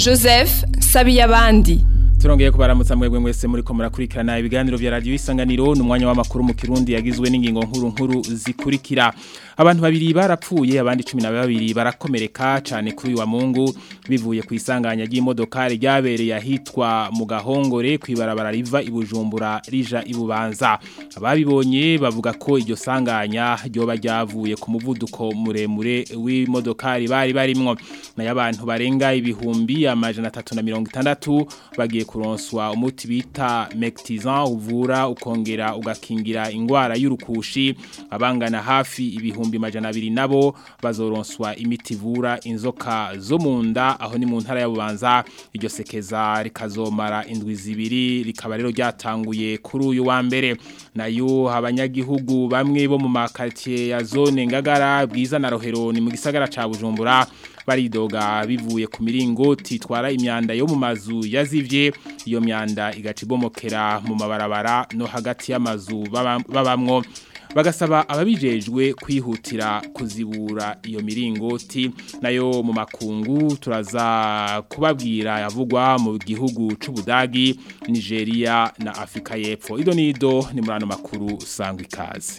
joseph sabiyabandi turongeye kubaramutsa mwebwe mwese muri ko murakurikirana ibiganiro vya radio isanganiro n'umwanya w'amakuru mu kirundi yagizwe n'ingingo nkuru nkuru zikurikira abantu babiri barapfuye abandi 12 barakomereka cyane kuri uyu wa Mungu bivuye ku isanganya ry'imodoka ryabereye ahitwa mu gahongore kwibarabara riva ibujumbura rija ibubanza ababibonye bavuga ko iryo sanganya ryoba ryavuye ku muvuduko muremure w'imodoka bari barimwo nayo abantu barenga ibihumbi amajana 360 bagiye kuronswa umuti bita Mectizan uvura ukongera ugakingira ingwara y'urukushi abangana hafi ibihumbi majana abiri nabo bazoronswa imiti ivura inzoka zo mu nda aho ni mu ntara ya Bubanza iryo sekeza rikazomara indwi zibiri rikaba rero ryatanguye kuri uyu wa mbere nayo abanyagihugu bamwe bo mu makartier ya zone ngagara bwiza na rohero ni mu gisagara ca Bujumbura baridoga bivuye ku miringoti itwara imyanda yo mu mazu yazivye iyo myanda igacibomokera mu mabarabara no hagati y'amazu babamwo bagasaba ababijejwe kwihutira kuzibura iyo miringoti nayo mu makungu turaza kubabwira yavugwa mu gihugu c'ubudagi Nigeria na Afrika y'Epfo ido nido ni murano makuru sangwa ikaze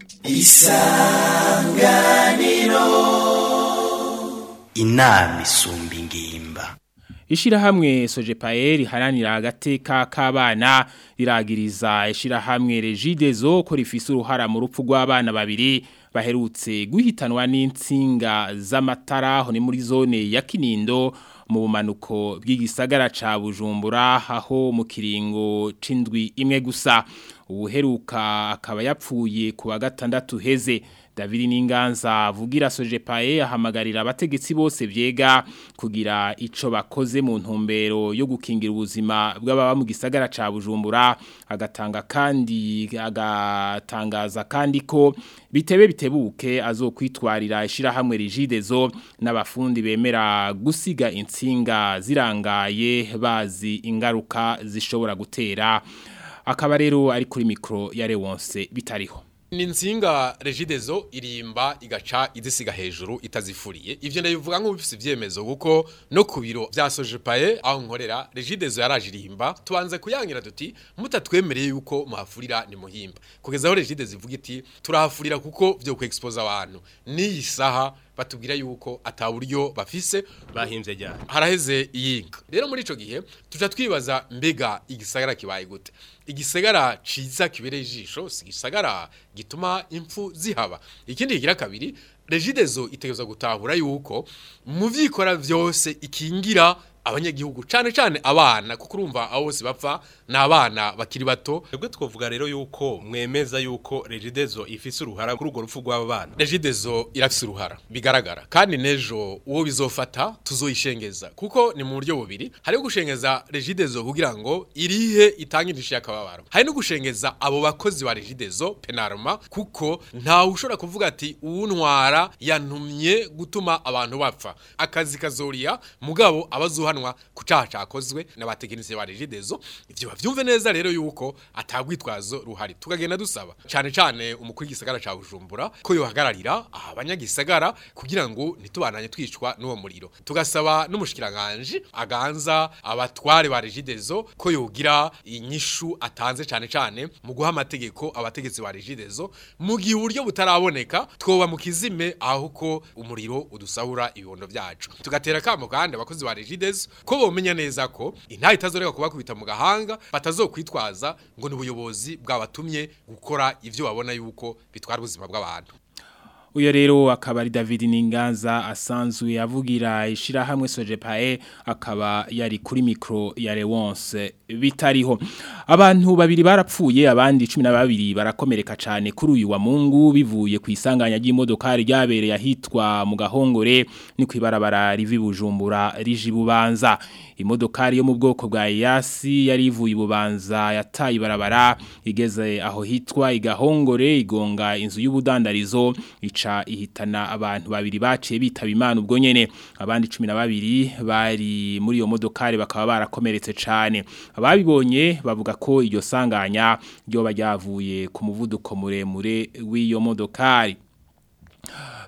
isanganiro inama isumba ingimba Ishirahamwe Sojepaer haranira agateka k'abana riragiriza ishirahamwe Regidezo ko rifise uruhara mu rupfu rw'abana babiri baherutse guhitanwa n'insinga z'amatara ho ni muri zone ya Kinindo mu bumanuko bw'igisagara ca Bujumbura aho mu kiringo c'indwi imwe gusa ubuheruka akaba yapfuye ku wa gatandatu heze David Ninganza vugira Sojepae ahamagarira abategetsi bose vyega kugira ico bakoze mu ntumbero yo gukingira ubuzima bw'ababa mu gisagara ca Bujumbura agatanga kandi agatangaza kandi ko bitebe bitebuke azokwitwarira ishira hamwe rigidezo n'abafundi bemera gusiga insinga zirangaye bazi ingaruka zishobora gutera akaba rero ari kuri mikro ya Lewonse bitariho ni nsinga regidezo irimba igaca idisiga hejuru itazifuriye ivyo ndabivuga nk'ubifise ivyemezo kuko no ku biro vya Sojepae aho nkorera regidezo yaraje irimba tubanze kuyangira duti mutatwemereye yuko muhafurira ni muhimba kugeza aho regidezo ivuga iti turahafurira kuko vyo kwexpose abantu ni isaha batubwira yuko ataburyo bafise bahimvye ryari haraheze iyinga rero muri ico gihe tuca twibaza mbega igisagara kibaye gute igisagara ciza kibereye ijisho si igisagara gituma impfu zihaba ikindi kigira kabiri regidezo itegerezwa gutahura yuko mu vyikora vyose ikingira abanyagihugu cane cane abana kuko urumva abo bose bapfa ni abana bakiri bato twebwe twovuga rero yuko mwemeza yuko regidezo ifise uruhara kuri urwo rupfu rw'aba bana regidezo irafise uruhara bigaragara kandi nejo uwo bizofata tuzoyishengeza kuko ni mu buryo bubiri hariho gushengeza regidezo kugira ngo irihe itange indishyi y'akababaro hari no gushengeza abo bakozi ba regidezo penarma kuko ntawe ushobora kuvuga ati uwuntwara yantumye gutuma abantu bapfa akazi kazoriya mugabo abazuha guhanwa ku caha cakozwe n'abatekinisiye ba Regidezo ivyo bavyumve neza rero yuko atagwitwazo ruhari tukagenda dusaba cane cane umukuru w'igisagara ca Bujumbura ko yohagararira abanyagisagara kugira ngo nitubananye twicwa n'uwo muriro tugasaba n'umushikiranganje aganza abatware ba Regidezo ko yogira inyishu atanze cane cane mu guha amategeko abategetsi ba Regidezo mu gihe uburyo butaraboneka twoba mu kizime aho ko umuriro udusahura ibibondo vyacu tugatera kamo kandi abakozi ba Regidezo ko bomenya neza ko intaha itazoreka kubakubita mu gahanga batazokwitwaza ngo ni ubuyobozi bwabatumye gukora ivyo babona yuko bitwara ubuzima bw'abantu uyo rero akaba ari David Ninganza asanzwe avugira ishirahamwe Sojepae akaba yari kuri micro ya Lewonce bitariho abantu babiri barapfuye abandi 12 barakomereka cyane kuri uyu wa Mungu bivuye ku isanganya ry'imodoka ryabereye ahitwa mu gahongore ni kwibarabara rivi bujumbura riji bubanza imodokari yo mu bwoko bwa Yasi yari ivuye ibubanza yataye ibarabara igeze aho hitwa igahongore igonga inzu y'ubudandarizo ica ihitana abantu babiri baciye bitaba imana ubwo nyene abandi 12 bari muri iyo modokari bakaba barakomeretse cyane ababibonye bavuga ko iryo sanganya ryo bajyavuye ku muvuduko muremure w'iyo modokari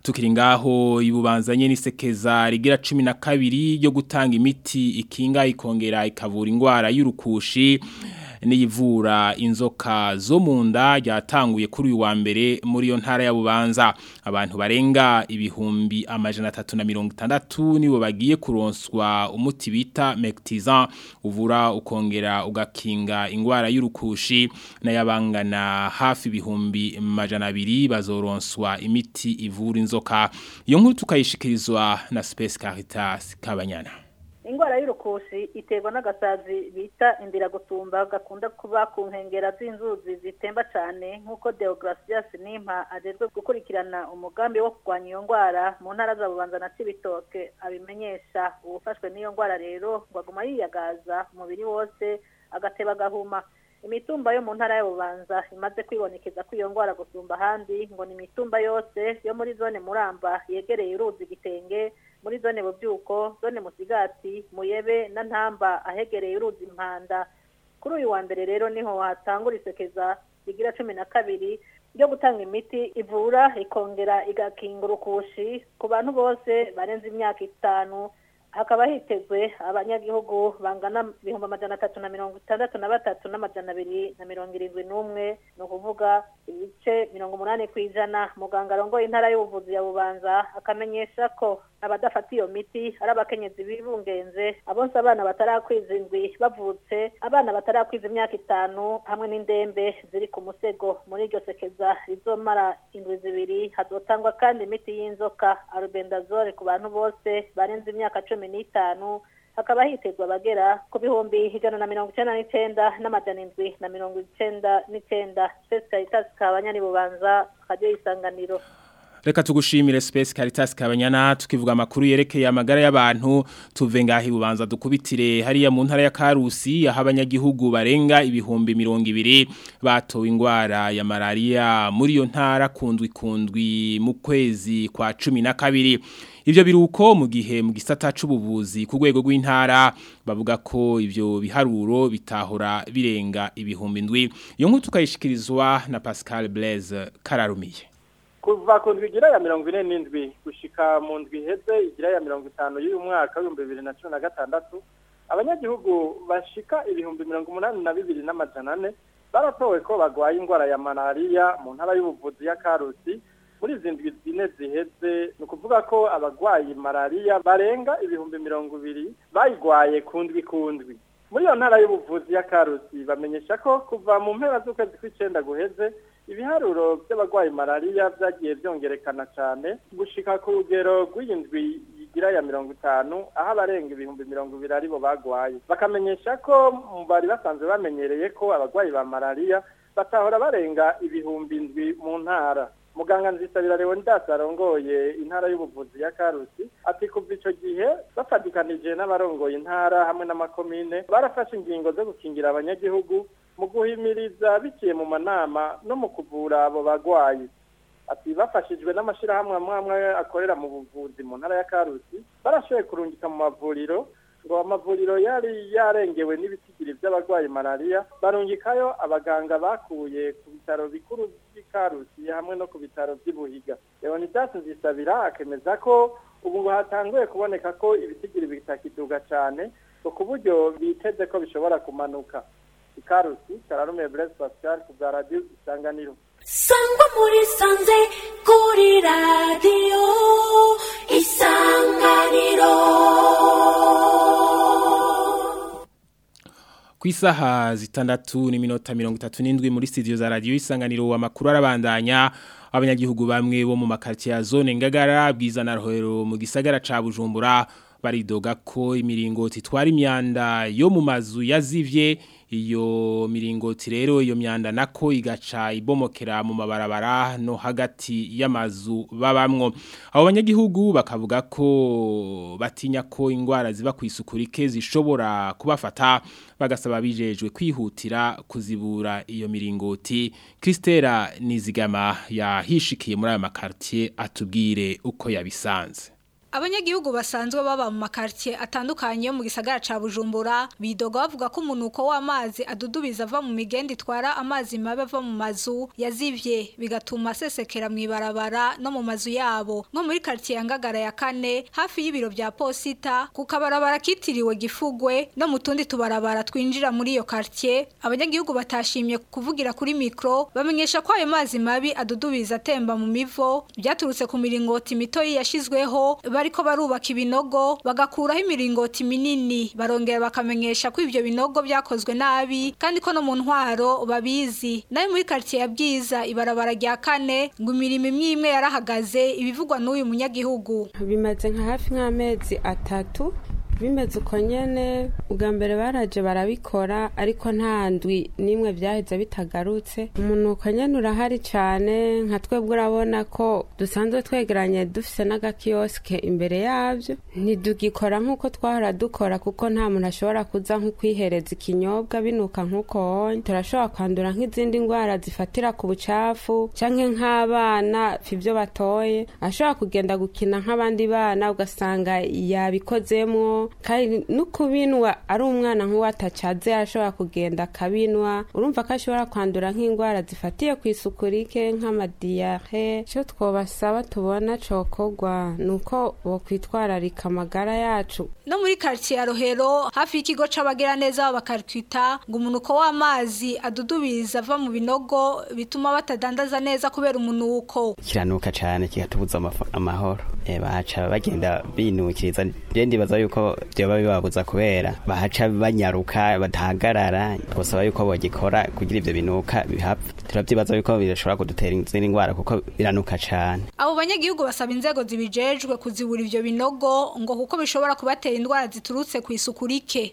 tukiri ngaho ibubanzanye n'isekeza rigira 12 ryo gutanga imiti ikinga ikongera ikavura ingwara y'urukushi n'iyivura inzoka zo mu nda ryatanguye kuri uyu wa mbere muri yo ntara ya Bubanza abantu barenga ibihumbi amajana 360 nibo bagiye kuronswa umuti bita Mectizan uvura ukongera ugakinga ingwara y'urukushi n'ayabangana hafi ibihumbi amajana 2 bazoronswa imiti ivura inzoka iyo nkuru tukayishikirizwa na Space Caritas Kabanyana ingwara y'urukushi iterwa n'agasazi bita indiragutumba gakunda kuba ku nkengera z'inzuzi zitemba cyane nk'uko Deogratias Nimpa ajejwe gukurikirana umugambi wo kurwanya iyo ngwara mu ntara za Bubanza na Cibitoke abimenyesha uwufashwe n'iyo ngwara rero ngo aguma yiyagaza umubiri wose agateba agahuma imitumba yo mu ntara ya Bubanza imaze kwibonekeza ko iyo ngwara gusumba ahandi ngo ni imitumba yose yo muri zone Muramba yegereye uruzi gitenge muri zone bubyuko zone musigati muyebe na ntamba ahegereye uruzi impanda kuri uyu wa mbere rero niho hatangura isekeza rigira cumi na kabiri ryo gutanga imiti ivura ikongera igakinga urukushi ku bantu bose barenze imyaka itanu hakaba hitezwe abanyagihugu bangana ibihumbi amajana atatu na mirongo itandatu na batatu n'amajana abiri na mirongo irindwi n'umwe ni ukuvuga ibice mirongo umunani ku ijana muganga arongoye intara y'ubuvuzi ya bubanza akamenyesha ko abadafata iyo miti ari abakenyezi bibungenze abonse abana batarakwiza indwi bavutse abana batarakwiza imyaka itanu hamwe n'indembe ziri ku musego muri iryo sekeza rizomara indwi zibiri hazotangwa kandi imiti y'inzoka arubendazole ku bantu bose barenze imyaka cumi n'itanu hakaba hitezwa abagera ku bihumbi ijana na mirongo icenda n'icenda n'amajana indwi na mirongo icenda n'icenda spesi karitasi kabanyani bubanza radiyo y'isanganiro Reka tugushimire Space Caritas Kabanyana tukivuga amakuru yerekeye amagara y'abantu tuve ngahi bubanza dukubitire hariya mu ntara ya Karusi aho abanyagihugu barenga ibihumbi 200 batowe ingwara ya malaria muri yo ntara kundwi kundwi mu kwezi kwa 12 Ivyo biruko mu gihe mu gisata c'ubuvuzi ku rwego rw'intara bavuga ko ivyo biharuro bitahora birenga ibihumbi ndwi iyo nkuru tukayishikirizwa na Pascal Blaise Kararumiye kuva ku ndwi igira ya mirongo ine n'indwi gushika mu ndwi iheze igira ya mirongo itanu y'uyu mwaka w'ibihumbi bibiri na cumi na gatandatu abanyagihugu bashika ibihumbi mirongo umunani na bibiri n'amajana ane baratowe ko bagwaye indwara ya malariya mu ntara y'ubuvuzi ya karusi muri izi ndwi zine ziheze ni ukuvuga ko abagwayi malariya barenga ibihumbi mirongo ibiri bayigwaye ku ndwi ku ndwi muri iyo ntara y'ubuvuzi ya karusi bamenyesha ko kuva mu mpera z'ukwezi kw'icenda guheze ibiharuro by'abarwayi malariya byagiye byongerekana cyane gushika ku rugero rw'iyindwi igira ya mirongo itanu aho abarenga ibihumbi mirongo ibiri aribo bagwaye bakamenyesha ko bari basanzwe bamenyereye ko abarwayi ba malariya batahora barenga ibihumbi indwi mu ntara muganga nzisabira leonidas arongoye intara y'ubuvuzi ya karusi ati kuva ico gihe bafatikanije n'abarongoye intara hamwe n'amakomine barafashe ingingo zo gukingira abanyagihugu mu guhimiriza biciye mu manama no mu kuvura abo bagwayi ati bafashijwe n'amashirahamwe amwe amwe akorera mu buvuzi mu ntara ya karusi barashoboye kurungika mu mavuriro ngo amavuriro yari yarengewe n'ibitigiri by'abarwayi malariya barungikayo abaganga bakuye ku bitaro bikuru by'ikarusi hamwe no ku bitaro by'ibuhiga leonidas nzisabira akemeza ko ubu ngo hatanguye kuboneka ko ibitigiri bitakiduga cyane ngo ku buryo biteze ko bishobora kumanuka ikarusi kararume blaise pascal ku bwa radiyo isanganiro sangwa muri sanze kuri radiyo isanganiro ku isaha zitandatu n'iminota mirongo itatu n'indwi muri studio za radiyo isanganiro amakuru arabandanya abanyagihugu bamwe bo mu makaritsiye ya zone ngagara bwiza na rohero mu gisagara ca bujumbura baridoga ko imiringoti itwara imyanda yo mu mazu yazivye iyo miringoti rero iyo myanda nako igaca ibomokera mu mabarabara no hagati y'amazu babamwo abo banyagihugu bakavuga ko batinya ko ingwara ziba ku isuku rike zishobora kubafata bagasaba bijejwe kwihutira kuzibura iyo miringoti Christera Nizigama yahishikiye muri aya makartier atubwire uko yabisanze Abanyagihugu basanzwe baba mu makartie atandukanye yo mu gisagara ca Bujumbura bidoga bavuga ko umunuko w'amazi adudubiza ava mu migendi itwara amazi mabe ava mu mazu yazivye bigatuma sesekera mu ibarabara no mu mazu yabo nko muri quartier ya Ngagara ya kane hafi y'ibiro vya posita ku kabarabara kitiriwe gifugwe no mu tundi tubarabara twinjira muri iyo quartier abanyagihugu batashimye kuvugira kuri mikro bamenyesha ko ayo mazi mabi adudubiza atemba mu mivo byaturutse ku miringoti mitoyi yashizweho bariko barubaka ibinogo bagakuraho imiringoti minini barongera bakamenyesha ko ivyo binogo byakozwe nabi kandi ko no mu ntwaro babizi nayo muri quartier ya Bwiza ibarabara rya kane ngo imirimo imwe imwe yarahagaze ibivugwa n'uyu munyagihugu bimaze nka hafi nk'amezi atatu bimeze uko nyene ubwa mbere baraje barabikora ariko nta ndwi n'imwe byaheze bitagarutse umunuko nyene urahari cane nka twebwe urabona ko dusanzwe twegeranye dufise n'agakiyosike imbere yavyo ntidugikora nk'uko twahora dukora kuko nta muntu ashobora kuza nko kwihereza ikinyobwa binuka nk'uko honye turashobora kwandura nk'izindi ndwara zifatira ku bucafu canke nk'abana ivyo batoye ashobora kugenda gukina nk'abandi bana ugasanga yabikozemwo kandi no kubinwa ari umwana nk'uwatacaze arashobora kugenda akabinwa urumva ko ashobora kwandura nk'indwara zifatiye ku isuku rike nk'amadiyare icyo twabasaba tubona cokorwa ni uko bokwitwararika amagara yacu no muri quartier ya Rohero hafi y'ikigo c'abagiraneza bakarkwita ngo umunuko w'amazi adudubiza ava mu binogo bituma batadandaza neza kubera umunuko kiranuka cyane kigatubuza amaf- amahoro Eh, bahaca bagenda binukiriza je ndibaza yuko vyoba bibabuza kubera bahaca banyaruka badahagarara twosaba yuko bogikora kugira ivyo binuka bihapfa turavyibaza yuko birashobora kudutera izindi ndwara kuko biranuka cane abo banyagihugu basaba inzego zibijejwe kuzibura ivyo binogo ngo kuko bishobora kubatera indwara ziturutse ku isuku rike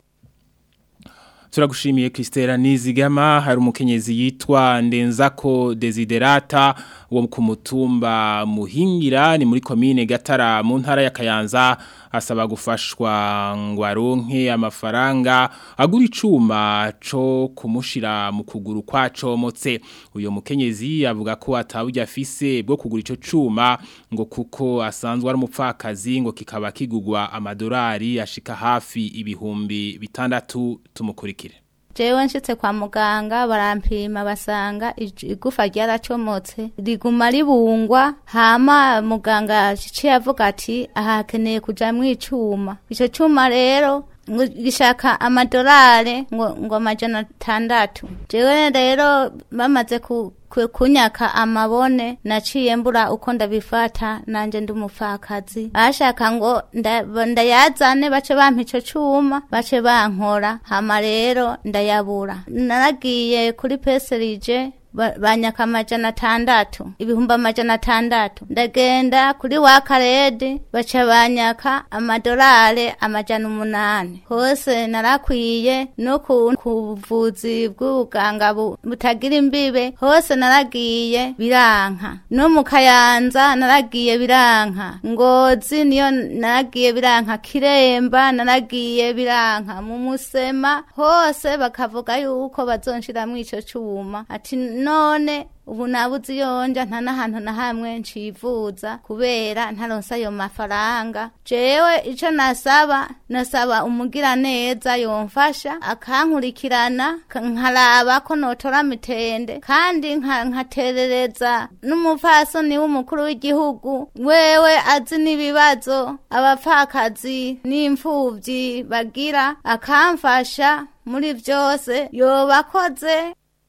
Turagushimiye Kristera Nizigama hari umukenyezi yitwa Ndenzako Desiderata wo ku mutumba Muhingira ni muri commune Gatara mu ntara ya Kayanza asaba gufashwa ngo aronke amafaranga agura icuma co kumushira mu kuguru kwacomotse uyo mukenyezi avuga ko atawujya afise bwo kugura ico cuma ngo kuko asanzwe ari umupfakazi ngo kikaba kigugwa amadolari ashika hafi ibihumbi bitandatu tumukurikire jewe nshitse kwa muganga barampima basanga ij- igufa ryaracomotse riguma ribungwa hama muganga aciye avuga ati aha hakeneye kuja mw'icuma ico cuma rero ngo gishaka amadolari ngo ngo amajana atandatu jewe rero bamaze ku ku- kunyaka amabone naciye mbura uko ndabifata nanje ndi umupfakazi bashaka ngo nda- ndayazane bace bampa ico cuma bace bankora hama rero ndayabura naragiye kuri peserije ba- banyaka amajana atandatu ibihumbi amajana atandatu ndagenda kuri wakaredi baca banyaka amadolari amajana umunani hose narakwiye no ku ku buvuzi bw'ubuganga bu- butagira imbibe hose naragiye biranka no mu kayanza naragiye biranka ngozi niyo naragiye biranka kiremba naragiye biranka mu musema hose bakavuga yuko bazonshiramwo ico cuma ati none ubu nabuze iyonja nta n'ahantu na hamwe ncivuza kubera ntaronse ayo mafaranga jewe ico nasaba nasaba umugira neza yomfasha akankurikirana ka- nkaraba ko notora mitende kandi nka- nkaterereza n'umupfasoni w'umukuru w'igihugu wewe azi n'ibibazo abapfakazi n'imfuvyi bagira akamfasha muri vyose yobakoze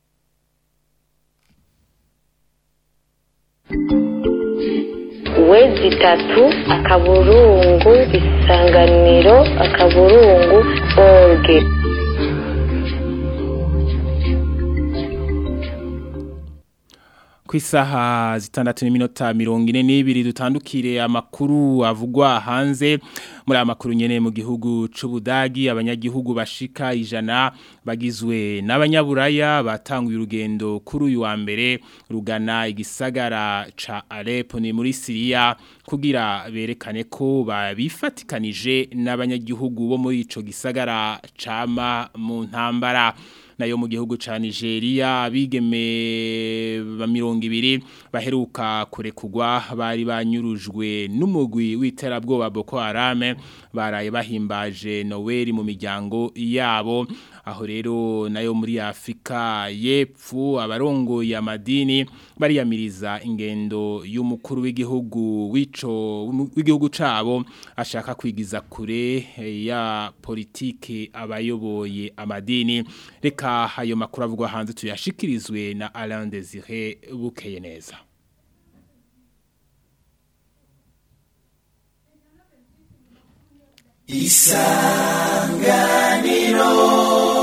wezi itatu akaburungu isanganiro akaburungu orge ku isaha zitandatu n'iminota mirongo ine n'ibiri dutandukire amakuru avugwa hanze muri aya makuru nyene mu gihugu c'ubudagi abanyagihugu bashika ijana bagizwe n'abanyaburaya batanguye urugendo kuri uyu wa mbere rugana igisagara ca Aleppo ni muri Syria kugira berekane ko babifatikanije n'abanyagihugu bo muri ico gisagara cama mu ntambara nayo mu gihugu ca Nigeria abigeme ba mirongo ibiri baheruka kurekugwa bari banyurujwe n'umugwi w'iterabwoba Boko Haram baraye bahimbaje Noel mu miryango yabo aho rero nayo muri Afrika yepfu abarongo ya madini bariyamiriza ingendo y'umukuru w'igihugu wico w'igihugu cabo ashaka kwigiza kure ya politike abayoboye amadini reka ayo makuru avugwa hanze tuyashikirizwe na Alain Désiré bukeye neza isanganiro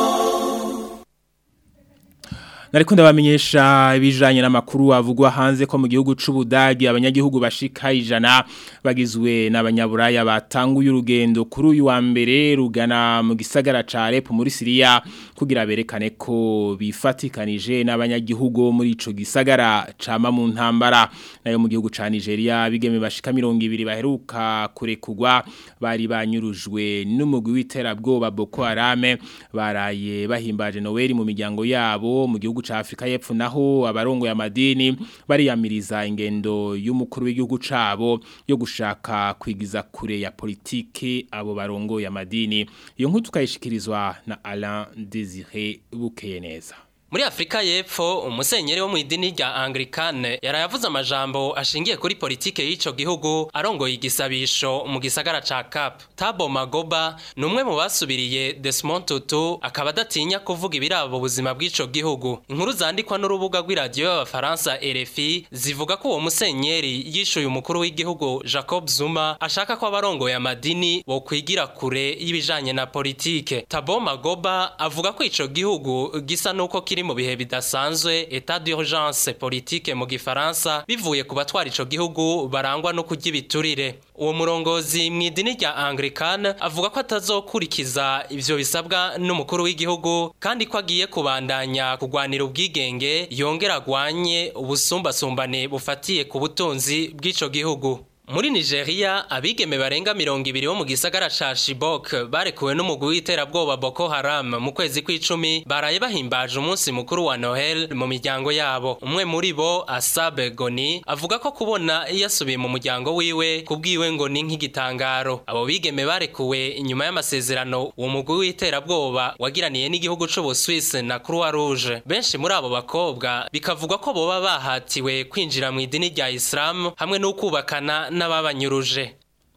Nariko ndabamenyesha ibijanye n'amakuru avugwa hanze ko mu gihugu c'Ubudagi abanyagihugu bashika ijana bagizwe n'abanyaburaya batanguye urugendo kuri uyu wa mbere rugana mu gisagara ca Alep muri Syria kugira berekane ko bifatikanije n'abanyagihugu muri ico gisagara cama mu ntambara nayo mu gihugu ca Nigeria bigeme bashika 200 baheruka kurekugwa bari banyurujwe n'umugwi w'iterabwoba Boko Haram baraye bahimbaje Noel mu miryango yabo mu gihugu ca Afrika y'Epfo naho abarongo ya madini bariyamiriza ingendo y'umukuru w'igihugu cabo yo gushaka kwigiza kure ya politike abo barongo ya madini iyo nkuru tukayishikirizwa na Alain Désiré Bukeye neza Muri Afrika y'Epfo umusenyeri wo mu idini rya Anglikane yarayavuze amajambo ashingiye kuri politike y'ico gihugu arongoye igisabisho mu gisagara ca Cap. Tabo Magoba numwe mu basubiriye Desmond Tutu akaba adatinya kuvuga ibirabo ubuzima bw'ico gihugu. Inkuru zandikwa n'urubuga rw'iradio y'abafaransa RFI zivuga ko uwo musenyeri yishuye umukuru w'igihugu Jacob Zuma ashaka ko abarongoye amadini bo kwigira kure y'ibijanye na politike. Tabo Magoba avuga ko ico gihugu gisa nuko kiri mu bihe bidasanzwe etat d'urgence politique mu gifaransa bivuye ku batwara ico gihugu barangwa no kurya ibiturire uwo murongozi mu idini rya Anglican avuga ko atazokurikiza ivyo bisabwa n'umukuru w'igihugu kandi ko agiye kubandanya kugwanira ubwigenge yongera agwanye ubusumbasumbane bufatiye ku butunzi bw'ico gihugu muri Nigeria abigeme barenga mirongo ibiri bo mu gisagara ca Chibok barekuwe n'umugwi w'iterabwoba Boko Haram mu kwezi kw'icumi baraye bahimbaje umunsi mukuru wa Noel mu miryango yabo umwe muri bo Asabe Goni avuga ko kubona yasubiye mu muryango wiwe kubwiwe ngo ni nk'igitangaro abo bigeme barekuwe inyuma y'amasezerano uwo mugwi w'iterabwoba wagiraniye n'igihugu c'Ubuswisi na Croix Rouge benshi muri abo bakobwa bikavugwa ko boba bahatiwe kwinjira mu idini rya Islam hamwe n'ukubakana n'ababanyuruje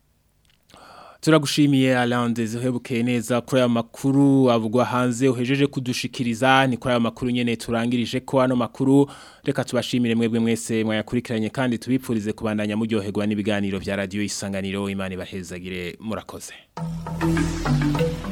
turagushimiye Alain Désiré bukeye neza kuri aya makuru avugwa hanze uhejeje kudushikiriza ni kuri aya makuru nyene turangirije ko ano makuru reka tubashimire mwebwe mwese mwayakurikiranye kandi tubipfurize kubandanya muryoherwa n'ibiganiro vya radio isanganiro imana ibahezagire murakoze